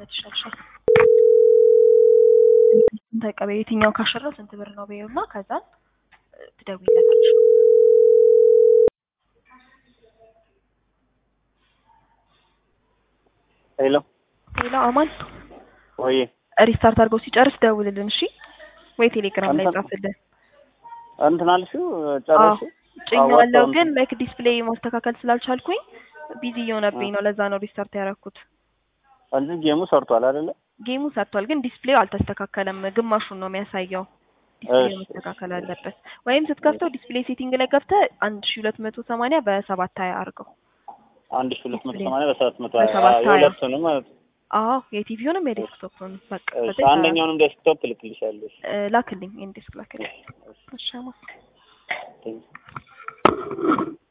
ይሻልሻል። ተቀበይ የትኛው ካሸራው ስንት ብር ነው በይውና ከዛ ትደውይለታለሽ። ሄሎ ሌላ አማን ወይ ሪስታርት አድርገው ሲጨርስ ደውልልን እሺ፣ ወይ ቴሌግራም ላይ አንተ- ጻፍልን። እንትን አልሽው ጨረሽ? ጭኛዋለሁ አዋጣውን- ግን ላይክ ዲስፕሌይ ማስተካከል ስላልቻልኩኝ ቢዚ እየሆነብኝ ነው። ለዛ ነው ሪስታርት ያደረኩት። እንጂ ጌሙ ሰርቷል አይደለ? ጌሙ ሰርቷል፣ ግን ዲስፕሌው አልተስተካከለም። ግማሹን ነው የሚያሳየው። ዲስፕሌው እሺ፣ መስተካከል አለበት። ወይም ስትከፍተው ዲስፕሌይ ሴቲንግ ላይ ገብተህ አንድ ሺ ሁለት መቶ ሰማንያ በሰባት ሀያ አድርገው። አንድ ሺህ ሁለት መቶ ሰማንያ በሰባት መቶ በሰባት ሀያ። የሁለቱንም ማለት ነው። አዎ የቲቪውንም የዴስክቶፕን በቃ እሺ፣ ከዛ አንደኛውንም ዴስክቶፕ ልክልሻለሽ። እ፣ ላክልኝ፣ ኢንዴስክ ላክልኝ። እሺ አማ እሺ